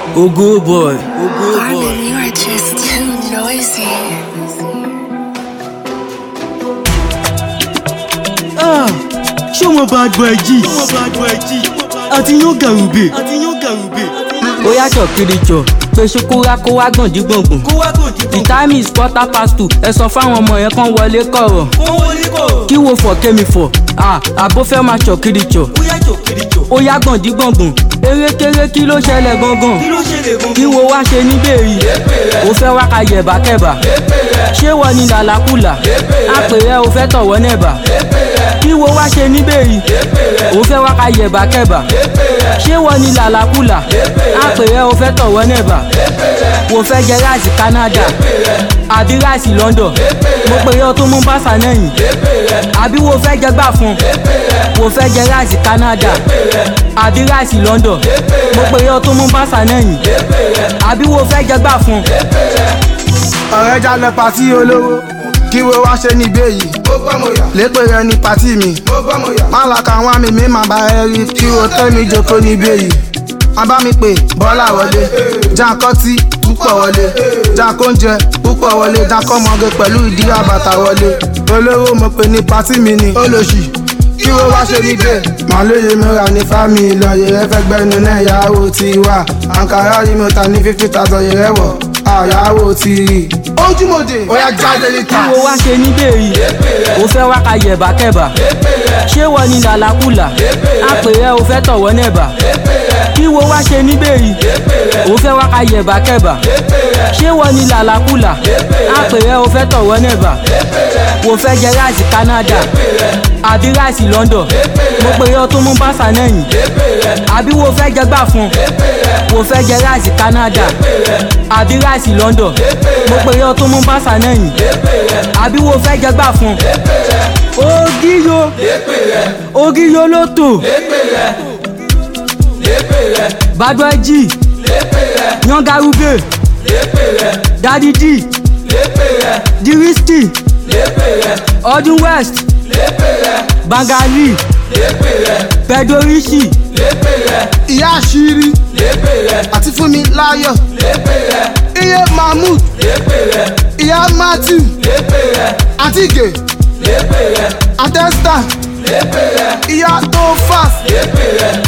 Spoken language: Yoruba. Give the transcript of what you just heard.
Ogo boy. Ogo boy. Armin, you are just too noisy. Ah, ṣé wọn bad boy jí? Ṣé wọn bad boy jí? Àti yán gàrúbè. Àti yán gàrúbè. ó yàtọ̀ kiri jọ pé ṣokúra kó wá gbọ̀ndí gbọ̀ngbọ̀n. Kó wá gòdì the time is quarter past two ẹ sọ fáwọn ọmọ yẹn kán wọlé kọ̀rọ̀. Kó wọlé kọ̀. kí wo fọ̀ kémi fọ̀ ah, àbó fẹ́ máa ṣọ̀ kiri jọ. Ó yàtọ̀ kiri jọ. ó yá gbọ̀ndí gbọ̀ngbọ̀n erékeré kí ló ṣẹlẹ̀ gangan. Kí ló ṣẹlẹ̀ gan? kí wo wá ṣe níbẹ̀ yìí ó fẹ́ wá ka yẹ̀bà kẹ̀bà ṣé wọ́n ní làlákùlà àpè ẹ ò fẹ́ tọ̀wọ́ nẹ̀bà kí wo wá ṣe níbẹ̀ yìí ó fẹ́ wá ka yẹ̀bà kẹ̀bà ṣé wọ́n ní làlákùlà àpè ẹ ò fẹ́ tọ̀wọ́ nẹ̀bà wò fẹ́ jẹ ráìsì Canada àbí ráìsì London mo pè é tó mú bàṣà nẹ́yìn àbí wo fẹ́ jẹ gbà fún wò fẹ́ jẹ ráìsì Canada àbí ráìsì London mo pè é tó mú bàṣà nẹ́yìn àbí wo fẹ́ jẹ gbà fún. ọ̀rẹ́ já lọ pàtí olówó kí wo wá ṣe níbẹ̀ yìí lépè rẹ ní pàtí mi má la ka àwọn àmì mi má bá ẹ rí kí wo tẹ́ mi jókòó níbẹ̀ yìí má bá mi pè bọ́lá wọlé jankọ́tì púpọ̀ wọlé jankóúnjẹ púpọ̀ wọlé jankọ́mọge pẹ̀lú ìdí àbàtà wọlé olówó mo pè ní pàtí mi ní olóṣì kí wo wá ṣe níbẹ̀ màá lóye mìíràn ní fámi ìlọyẹ ẹ fẹ́ gbẹ́nu náà ìyàwó ti wà àǹkárá rí mi ta ní fífi tàzọ̀ yẹrẹ wọ̀ àyàwó ti rí ojúmọ̀dé ó yá jáde níta. kí wo wá ṣe níbẹ̀ yìí ó fẹ́ wá ka yẹ̀bà kẹ̀bà ṣé wọ́n ní làlákùlà àpè ẹ ò fẹ́ tọ̀wọ́ nẹ̀bà kí wo wá ṣe níbẹ̀ yìí ó fẹ́ wá ka yẹ̀bà kẹ̀bà ṣé wọ́n ní làlákùlà àpè ẹ ò fẹ́ tọ̀wọ́ nẹ̀bà wò fẹ́ jẹ ráìsì Canada àbí ráìsì London mo pè é tó mú bàṣà nẹ́yìn àbí wo fẹ́ jẹ gbà fún wò fẹ́ jẹ ráìsì Canada àbí ráìsì London mo pè é tó mú bàṣà nẹ́yìn àbí wo fẹ́ jẹ gbà fún. ogiyo ogiyo ló tò badwaji yangarube dadi d diristi ọdún west bangali pedorishi ìyá àṣírí àti fúnmi láyọ̀ iye mahmood ìyá matthew àti ìgè àtẹ́sítà ìyá tó fast